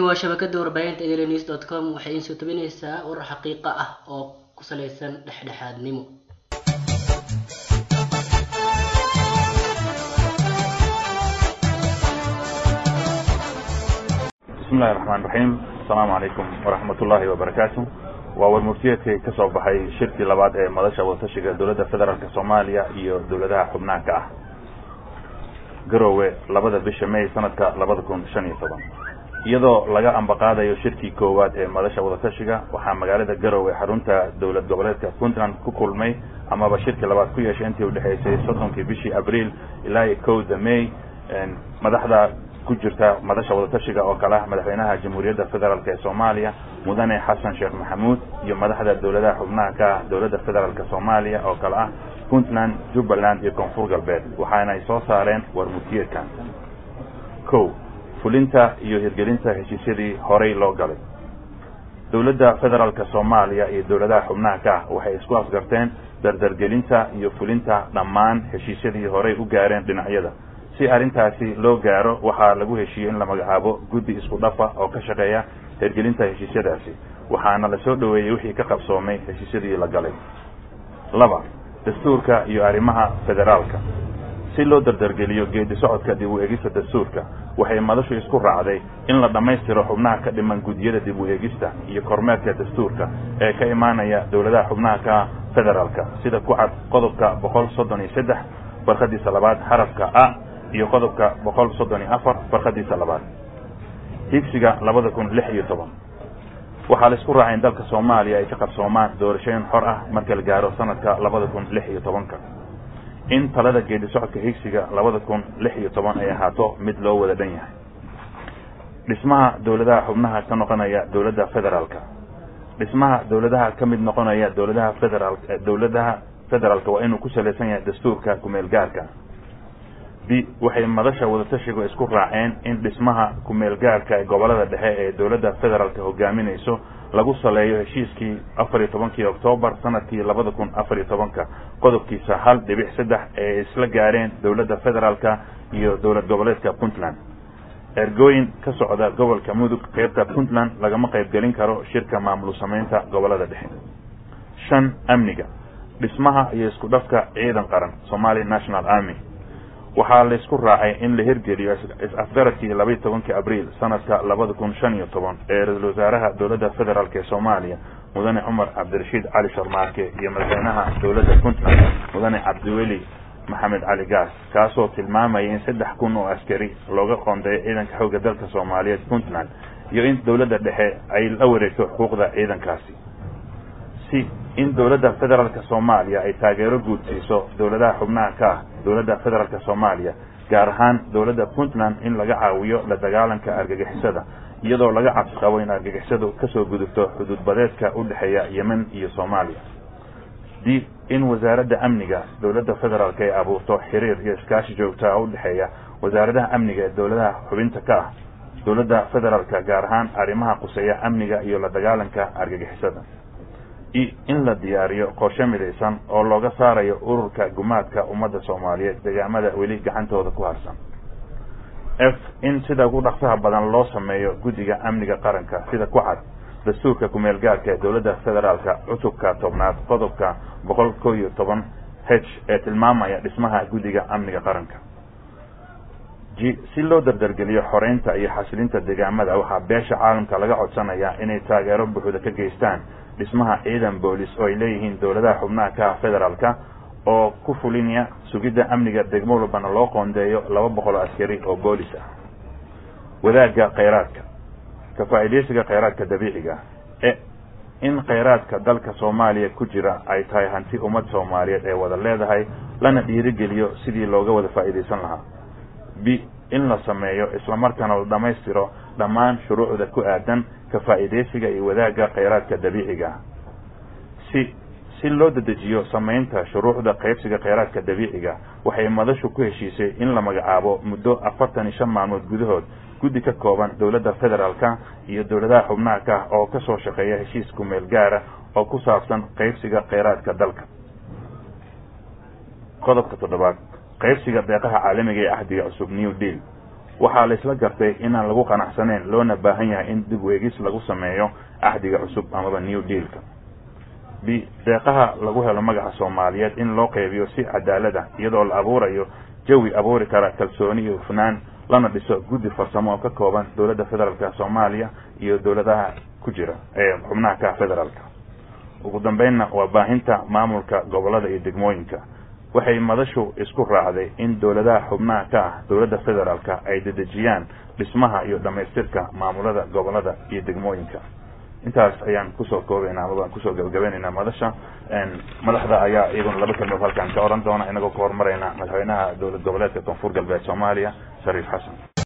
waa shabakada warbaahinta enews dot com waxay iin soo tabinaysaa warar xaqiiqa ah oo ku salaysan dhexdhexaadnimo bismi illahi raxmaan raxiim asalaamu calaykum waraxmat ullaahi wabarakaatu waa warmurtiyeedkii ka soo baxay shirkii labaad ee madasha wadatashiga dowladda federaalk soomaaliya iyo dowladaha xubnaanka ah garowe labada bisha may sanadka labada kun shan iyo toban iyadoo laga ambaqaadayo shirkii koowaad ee madasha wadatashiga waxaa magaalada garowe xarunta dowlad goboleedka puntland ku kulmay amaba shirkii labaad ku yeeshay intii udhexaysay soddonkii bishii abriil ilaa iyo kowda may madaxda ku jirta madasha wadatashiga oo kale ah madaxweynaha jamhuuriyadda federaalk ee soomaaliya mudane xasan sheekh maxamuud iyo madaxda dowladaha xubnaha ka ah dowladda federaalk soomaaliya oo kale ah puntland jubbaland iyo koonfur galbeed waxaana ay soo saareen warmurtiyeedkan ko fulinta iyo hirgelinta heshiisyadii horey loo galay dowladda federaalk soomaaliya iyo dowladaha xubnaha ka ah waxay isku afgarteen dardargelinta iyo fulinta dhammaan heshiisyadii horey u gaareen dhinacyada si arrintaasi loo gaaro waxaa lagu heshiiyey in la magacaabo guddi isku dhafa oo ka shaqeeya hirgelinta heshiisyadaasi waxaana la soo dhoweeyey wixii ka qabsoomay heshiisyadii la galay laba dastuurka iyo arrimaha federaalka si loo dardargeliyo geedi socodka dib u eegista dastuurka waxay madashu isku raacday in la dhammaystiro xubnaha ka dhiman guddiyada dib u eegista iyo kormeerka dastuurka ee ka imaanaya dowladaha xubnaha ka federaalka sida ku cad qodobka boqol soddon iyo saddex farqadiisa labaad xarafka a iyo qodobka boqol soddon iyo afar farqadiisa labaad higsiga labada kun lix iyo toban waxaa la isku raacay in dalka soomaaliya ay ka qabsoomaan doorashooyin xor ah marka la gaaro sanadka labada kun lix iyo tobanka in talada geedi socodka higsiga labada kun lix iyo toban ay ahaato mid loo wada dhan yahay dhismaha dowladaha xubnaha ka noqonaya dowladda federaalka dhismaha dowladaha ka mid noqonaya dowladaha federaal dowladaha federaalka waa inuu ku salaysan yahay dastuurka kumeel gaarka b waxay madasha wadatashigu isku raaceen in dhismaha kumeel gaarka ee gobolada dhexe ee dowladda federaalka hogaaminayso lagu saleeyo heshiiskii afar iyo tobankii oktoobar sanadkii labada kun afar iyo tobanka qodobkiisa hal dhibic saddex ee isla gaareen dowladda federaalka iyo dowlad goboleedka puntland ergooyin ka socda gobolka mudug qeybta puntland lagama qaybgelin karo shirka maamul samaynta gobolada dhexe shan amniga dhismaha iyo isku dhafka ciidan qaran somali national army waxaa la isku raacay in la hirgeliyo is-afgaradkii labaiyi tobankii abriil sanadka labada kun shan iyo toban ee ra-iisul wasaaraha dowladda federaalk ee soomaaliya mudane cumar cabdirashiid cali sharmaarke iyo madaxweynaha dowladda puntland mudane cabdiweli maxamed cali gaas kaasoo tilmaamaya in saddex kun oo askari looga qoondeeyo ciidanka xoogga dalka soomaaliyeed puntland iyo in dowladda dhexe ay la wareegto xuquuqda ciidankaasi si in dowladda federaalk soomaaliya ay taageero guud siiso dowladaha xubnaha ka ah dowladda federaalk soomaaliya gaar ahaan dowladda puntland in laga caawiyo la dagaalanka argagixisada iyadoo laga cabsi qabo in argagixisadu kasoo gudubto xuduud badeedka u dhexeeya yemen iyo soomaaliya d in wasaaradda amniga dowladda federaalk ay abuurto xiriir iyo iskaashi joogtaa u dhexeeya wasaaradaha amniga ee dowladaha xubinta ka ah dowladda federaalka gaar ahaan arrimaha quseeya amniga iyo la dagaalanka argagixisada in la diyaariyo qorshe midaysan oo looga saarayo ururka gumaadka ummadda soomaaliyeed deegaamada weli gacantooda ku harsan f in sida ugu dhaqsaha badan loo sameeyo guddiga amniga qaranka sida ku cad dastuurka kumeel gaarka ee dowladda federaalka cutubka tobnaad qodobka boqol kow iyo toban h ee tilmaamaya dhismaha guddiga amniga qaranka g si loo dardargeliyo xoreynta iyo xasilinta deegaamada waxaa beesha caalamka laga codsanayaa inay taageero buuxda ka geystaan dhismaha ciidan boolis oo ay leeyihiin dowladaha xubnaha ka ah federaalka oo ku fulinaya sugidda amniga degmo walbana loo qoondeeyo laba boqol oo askari oo boolis ah wadaagga kheyraadka ka faa'iidaysiga kheyraadka dabiiciga e in kheyraadka dalka soomaaliya ku jira ay tahay hanti ummad soomaaliyeed ee wada leedahay lana dhiirigeliyo sidii looga wada faa'iidaysan lahaa b in la sameeyo islamarkaana la dhammaystiro dhammaan shuruucda ku aadan ka faa'iidaysiga iyo wadaagga kheyraadka dabiiciga si si loo dedejiyo samaynta shuruucda qaybsiga kheyraadka dabiiciga waxay madashu ku heshiisay in la magacaabo muddo afartan iyo shan maalmood gudahood guddi ka kooban dowladda federaalka iyo dowladaha xubnaha ka ah oo kasoo shaqeeya heshiis kumeel gaara oo ku saabsan qaybsiga kheyraadka dalka qodobka toddobaad qaybsiga deeqaha caalamiga ee ahdiga cusub new deal waxaa la isla gartay inaan lagu qanacsanayn loona baahan yahay in dib weegis lagu sameeyo axdiga cusub amaba new dealka b deeqaha lagu helo magaca soomaaliyeed in loo qeybiyo si cadaalad ah iyadoo la abuurayo jawi abuuri kara kalsooni iyo hufnaan lana dhiso guddi farsamo oo ka kooban dowladda federaalka soomaaliya iyo dowladaha ku jira ee xubnaha ka federaalka ugu dambeynna waa baahinta maamulka gobolada iyo degmooyinka waxay madashu isku raacday in dowladaha xubnaha ka ah dowladda federaalka ay dedejiyaan dhismaha iyo dhamaystirka maamulada gobolada iyo degmooyinka intaas ayaan kusoo koobaynaa ama baan kusoo gabagabaynaynaa madasha madaxda ayaa iyaguna laba kelmood halkaan ka oran doona inagoo ka horumarayna madaxweynaha dowlad goboleedka koonfur galbeed soomaaliya shariif xasan